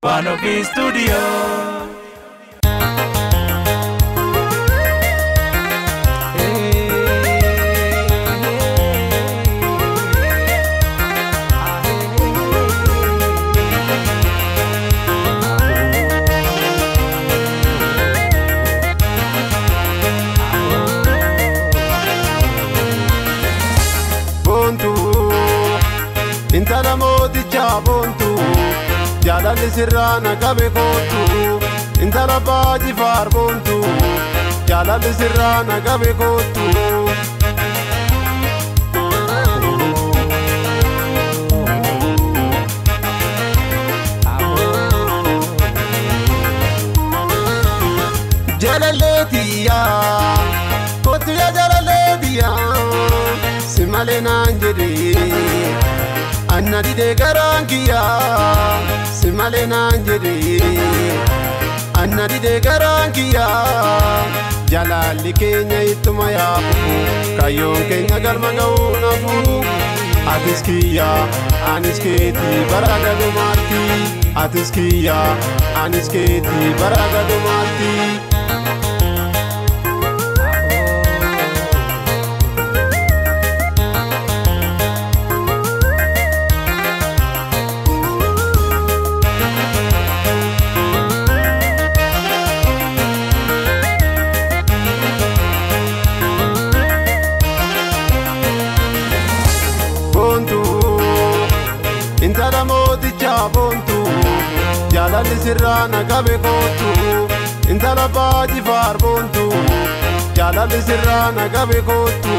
One of his studio. boontuu intala mootichaa boontuu jaalalli sirraa na qabe kootu intala baajifaar boontuu jaalalli sirraa na qabe kootu. Jalaleetiyaa kootu yaa jalaleetiyaa si malee naan jedhee anna didee garaan kiyyaa si malee naan jedhee anna didee garaan kiyyaa jalaalli keenya ittuma yaabu kayyoon keenya galma ga'uu nafu atis kiyyaa anis keetii bara gadumaatti atis kiyyaa anis keetii bara gadumaatti. boontuu intala mootichaa boontuu jaalalli sirraa na qabe kootu intala baajifaar boontuu jaalalli sirraa na qabe kootu.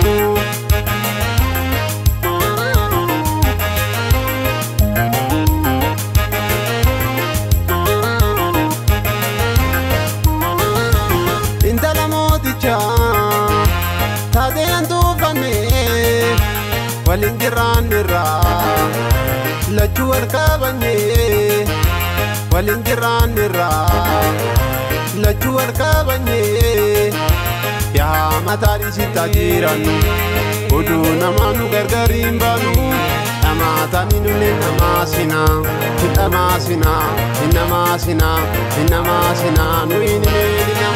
intala mootichaa taatee tuufannee waliin jiraannirraa lachuu wal qabanyee waliin jiraannirraa lachuu wal qabanyee yaa mataa dhiisitaa jiran oduu namaa nu gargariin baanu dhamaatanii nulle namaa sinaa hin dhamaasinaa hin namaasinaa hin namaasinaa nu hin himeenina.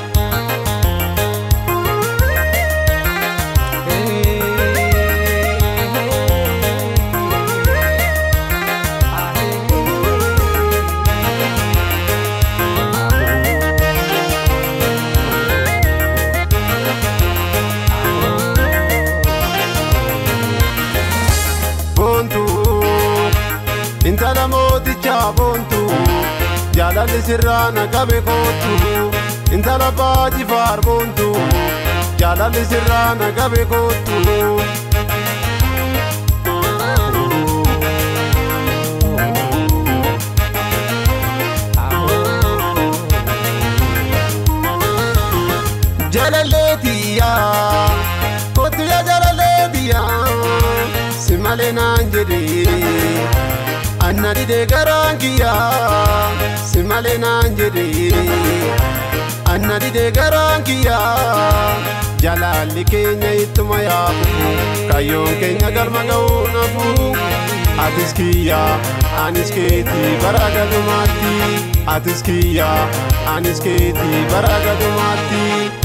boontuu intala mootichaa boontuu jaalalli sirraa na qabe kootu intala baajifaar boontuu jaalalli sirraa na qabe kootu. Jalaleetiyaa kootu yaa jalaleetiyaa si malee naan jedhee anna didee garaan kiyyaa si malee naan jedhee anna didee garaan kiyyaa jalaalli keenya ittuma yaabu kayyoon keenya galma ga'uu nafu atis kiyyaa anis keetii bara gadumaatti atis kiyyaa anis keetii bara gadumaatti.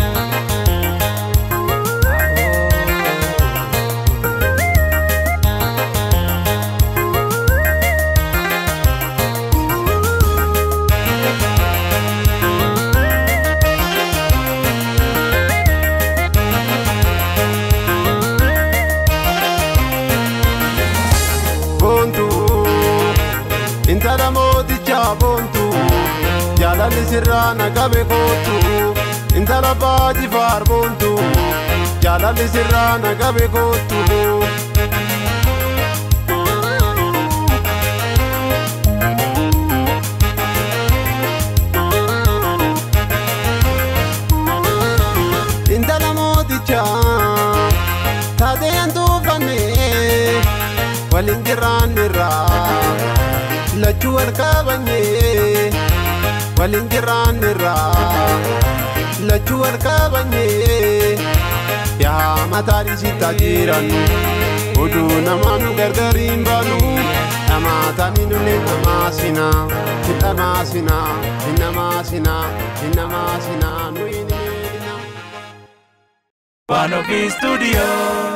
boontuu intala mootichaa boontuu jaalalli sirraa na qabe kootu intala baajifaar boontuu jaalalli sirraa na qabe kootu. intala mootichaa taatee tuufannee waliin jiraannirraa lachuu wal qabanyee waliin jiraannirraa lachuu wal qabanyee yaa mataa dhiisitaa jiran oduu namaa nu gargariin baanu dhamaatanii nulle namaa sinaa hin dhamaasinaa hin namaasinaa hin namaasinaa nuyi ni miidhina. One of his studio.